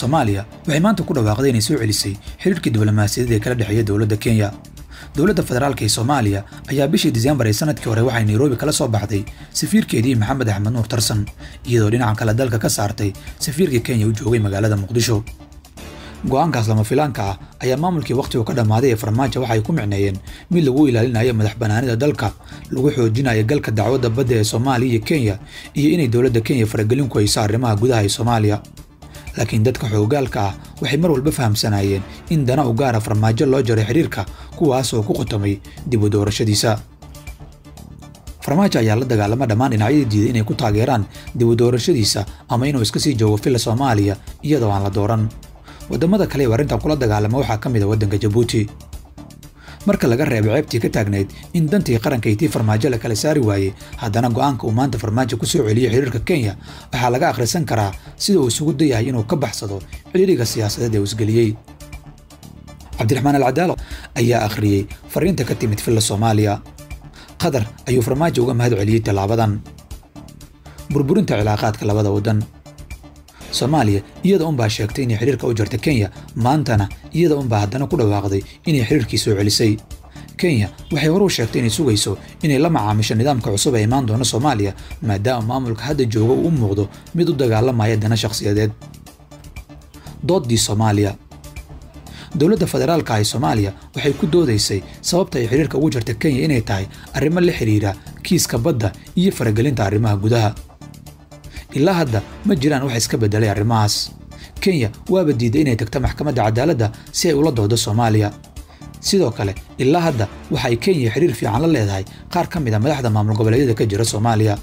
soomaaliya waxay maanta ku dhawaaqday inay soo celisay xiriirkii diblomaasiyadeed ee kala dhexeeya dowladda kenya dowladda federaalka ee soomaaliya ayaa bishii diseembar ee sanadkii hore waxay nairobi kala soo baxday safiirkeedii maxamed axmed nuur tarsan iyadoo dhinaca kale dalka ka saartay safiirkii kenya u joogay magaalada muqdisho go'aankaas lama filaanka ah ayaa maamulkii wakhtigu ka dhammaaday ee farmaajo waxay ku micneeyeen mid lagu ilaalinayo madax bannaanida dalka lagu xoojinayo galka dacwadda badda ee soomaaliya iyo kenya iyo inay dowladda kenya faragelin ku hayso arrimaha gudaha ee soomaaliya laakiin dadka xoogaalka ah waxay mar walba fahamsanaayeen in dana u gaara farmaajo loo jaray xidhiirka kuwaasoo ku qotomay dib u doorashadiisa farmaajo ayaa la dagaalama dhammaan dhinacyadii diiday inay ku taageeraan dib u doorashadiisa ama inuu iska sii joogo filla soomaaliya iyadoo aan la dooran waddamada kale ee arrintan kula dagaalama waxaa ka mid a waddanka jabuuti marka laga reebo ceebtii ka taagnayd in dantii qaranka iyo tii farmaajo la kala saari waayey haddana go'aanka uu maanta farmaajo ku soo celiyey xiriirka kenya waxaa laga akhrisan karaa sida uu isugu dayahay inuu ka baxsado xidhiiriga siyaasadeed ee uu isgeliyey cabdiraxmaan alcadaalo ayaa akhriyey fariinta ka timid filla soomaaliya qatar ayuu farmaajo uga mahad celiyey tallaabadan burburinta cilaaqaadka labada waddan soomaaliya iyada unbaa sheegtay inay xidhiirka u jarta kenya maantana iyada unbaa haddana ku dhawaaqday inay xidhiirkii soo celisay kenya waxay hore u sheegtay inay sugayso inay la macaamisho nidaamka cusub ee imaan doona soomaaliya maadaama maamulka hadda jooga uu u muuqdo mid u dagaalamaya dana shakhsiyadeed dooddii soomaaliya dowladda federaalka ee soomaaliya waxay ku doodaysay sababta ay xidhiirka ugu jarta kenya inay tahay arrimo la xidhiira kiiska badda iyo faragelinta arrimaha gudaha ilaa hadda ma jiraan wax iska beddelay arrimahaas kenya waaba diiday inay tagto maxkamadda cadaaladda si ay ula doodo soomaaliya sidoo kale ilaa hadda waxa ay kenya xidhiir fiican la leedahay qaar ka mid a madaxda maamul goboleedyada ka jira soomaaliya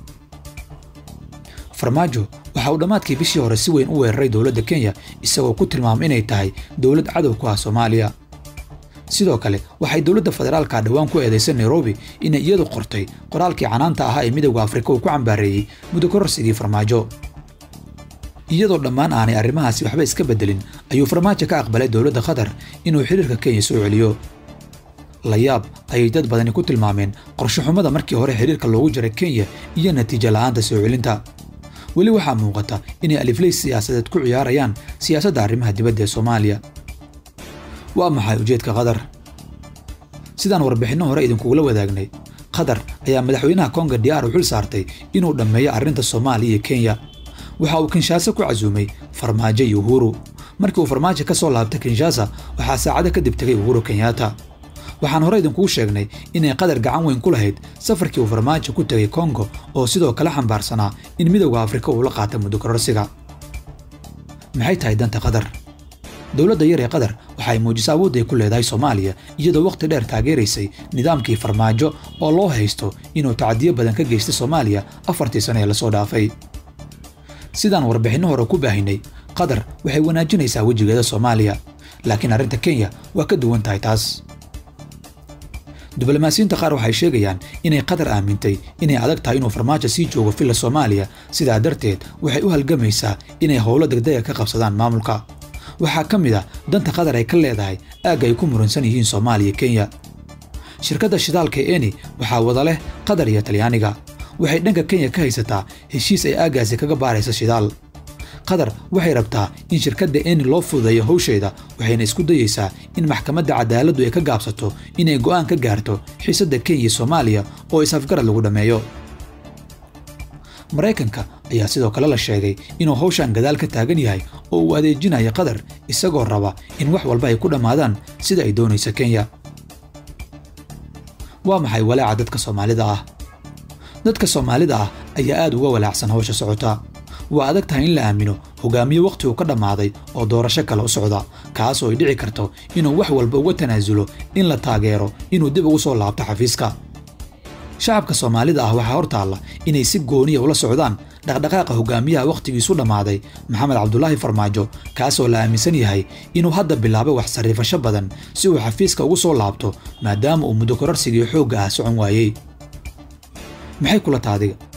farmaajo waxa uu dhammaadkii bishii hore si weyn u weeraray dowladda kenya isagoo ku tilmaamay inay tahay dowlad cadow ku ah soomaaliya sidoo kale waxay dowladda federaalka dhowaan ku eedaysay nairobi inay iyadu qortay qoraalkii canaanta ahaa ee midowda afrika uu ku cambaareeyey muddo kororsigii farmaajo iyadoo dhammaan aanay arrimahaasi waxba iska beddelin ayuu farmaajo ka aqbalay dowladda qatar inuu xidhiirka kenya soo celiyo la yaab ayay dad badani ku tilmaameen qorshoxumada markii hore xidhiirka loogu jaray kenya iyo natiijo la'aanta soo celinta weli waxaa muuqata inay alifley siyaasadeed ku ciyaarayaan siyaasadda arrimaha dibadda ee soomaaliya waa maxay ujeedka qatar sidaan warbixinno hore idinkugula wadaagnay qatar ayaa madaxweynaha konga diyaar u xil saartay inuu dhammeeyo arrinta soomaaliya iyo kenya waxa uu kinshasa ku casuumay farmaajo iyo uhuru markii uu farmaajo ka soo laabtay kinshasa waxaa saacado kadib tegay uhuru kenyatta waxaan hore idinkugu sheegnay inay qatar gacan weyn ku lahayd safarkii uu farmaajo ku tegay kongo oo sidoo kale xambaarsanaa in midowda afrika uu la qaata muddo kororsiga maxay tahay danta qatar dowladda yar ee qatar waxa ay muujiso awoodda ay ku leedahay soomaaliya iyadoo wakhti dheer taageeraysay nidaamkii farmaajo oo loo haysto inuu tacadiyo badan ka geystay soomaaliya afartii sano ee lasoo dhaafay sidaan warbixinno hore ku baahinay qatar waxay wanaajinaysaa wejigeeda soomaaliya laakiin arrinta kenya waa ka duwan tahay taas diblomaasiyiinta qaar waxay sheegayaan inay qatar aamintay inay adag tahay inuu farmaajo sii joogo filla soomaaliya sidaa darteed waxay u halgamaysaa inay howlo degdega ka qabsadaan maamulka waxaa ka mid a danta qatar ay ka leedahay aagga ay ku muransan yihiin soomaaliya kenya shirkadda shidaalka ee eni waxaa wada leh qatar iyo talyaaniga waxay dhanka kenya ka haysataa heshiis ay aaggaasi kaga baaraysa shidaal qatar waxay rabtaa in shirkadda eni loo fududeeyo howsheeda waxayna isku dayeysaa in maxkamadda cadaaladdu ay ka gaabsato inay go'aan ka gaarto xiisadda kenya iyo soomaaliya oo is-afgarad lagu dhammeeyo maraykanka ayaa sidoo kale la sheegay inuu hawshan gadaal ka taagan yahay oo uu adeejinayo qatar isagoo raba in wax walba ay ku dhammaadaan sida ay doonaysa kenya waa maxay walaaca dadka soomaalida ah dadka soomaalida ah ayaa aad uga walaacsan hawsha socota waa adag tahay in la aamino hogaamiye wakhti uu ka dhammaaday oo doorasho kale u socda kaasoo ay dhici karto inuu wax walba uga tanaasulo in la taageero inuu dib ugu soo laabto xafiiska shacabka soomaalida ah waxaa hor taalla inay si gooniya ula socdaan dhaqdhaqaaqa hogaamiyaha wakhtigiisu dhammaaday maxamed cabdulaahi farmaajo kaasoo la aaminsan yahay inuu hadda bilaabay wax sarriifasho badan si uu xafiiska ugu soo laabto maadaama uu muddo kororsigii xoogga ah socon waayey maxay kula taadiga